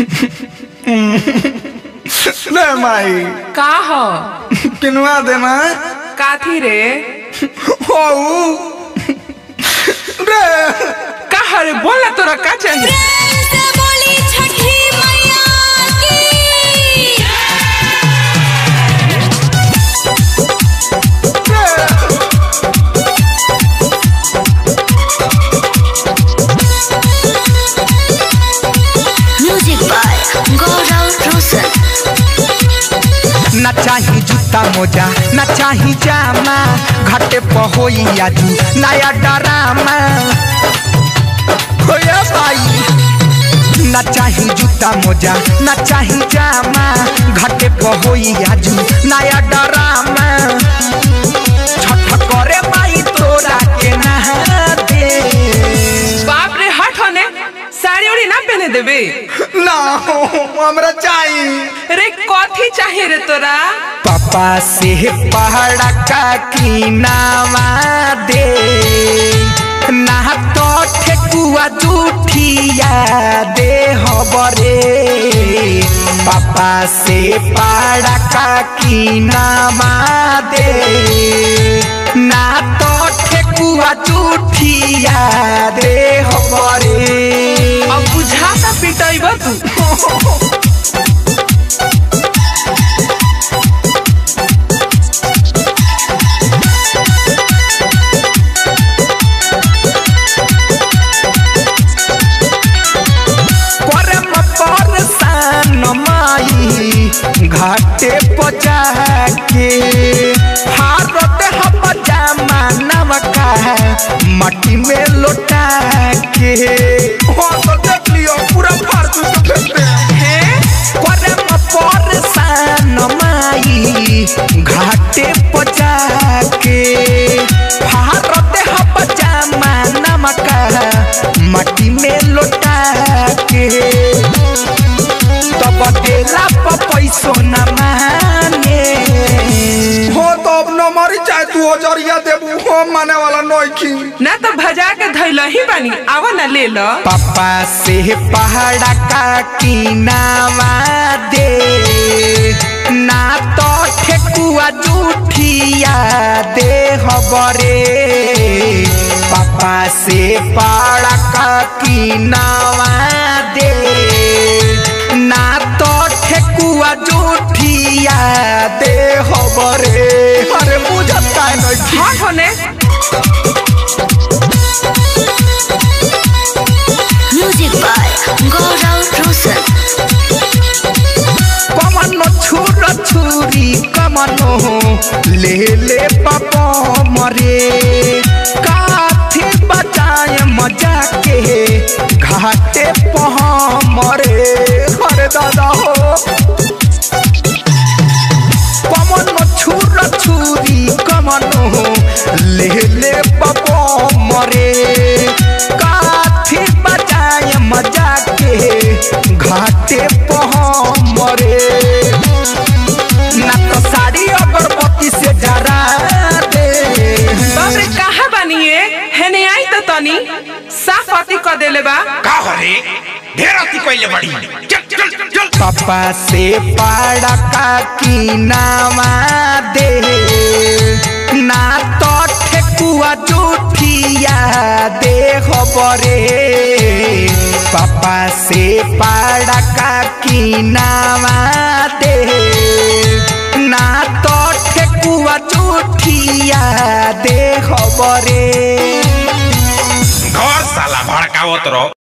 ले माई का ह किनवा देना काथी रे हो रे का रे बोल ना तोरा का चाहिए प्रेम से बोली छठी मैया की म्यूजिक बाय गौरव रोशन न चाही जूता मोजा न चाही जामा घाटे पहोई आजू नया डरामा होया भाई न चाही जूता मोजा न चाही जामा घाटे पहोई आजू नया डरामा छठ करे माई तोरा के नहा दे बाप रे हट होने साड़ी उड़ी ना पहने देबे ना हमरा चाहिए रे कथी चाहिए रे तोरा पापा से पहाड़ा का किनावा दे ना तो ठेकुआ जूठिया दे हबरे पापा से पहाड़ा का किनावा दे ना तो ठेकुआ जूठिया दे हबरे अब बुझाता पिटाइब तू परम परसान माई घाटे पचा के हारत हम जमानव का मट्टी में लौटा के हो तो देख लियो पूरा फालतू से फेंक दे परम परसान माई घाटे पचा के भारत हम जमानव का मट्टी में लौटा के तब देला प पैसो न माने हो तो अब न मरी चाहे तू हजरिया देबू हो माने वाला नोखी ना तो भजा के धैल ही बानी आवा ना ले लो पापा से पहाड़ा का किनावा दे ना तो ठेकुआ जूठिया दे हबरे पापा से पहाड़ा का किनावा दे ना तो ठेकुआ जूठिया दे हबरे अरे बुझत का नहीं हट होने म्यूजिक बाय गौरव रोशन कमनो छुर छुरी कमनो ले ले पापा मरे काथी बजाए मजा के घाटे पह मरे हरे दादा हो कमनो छुर छुरी कमनो ले ले पापा मरे काथी बजाए मजा के घाटे पह मरे ना तो साड़ी अगरबत्ती से जरा दे बाप रे कहा बानिए हेने आई तो तनी साफ अति क देले बा का हो रे ढेर अति कइले बड़ी चल चल चल पापा से पाड़ा का किनावा दे ना तो ठेकुआ जूठिया दे खबरे पापा से पाड़ा का किनावा दे ना तो ठेकुआ जूठिया दे खबरे घर साला भड़कावत रहो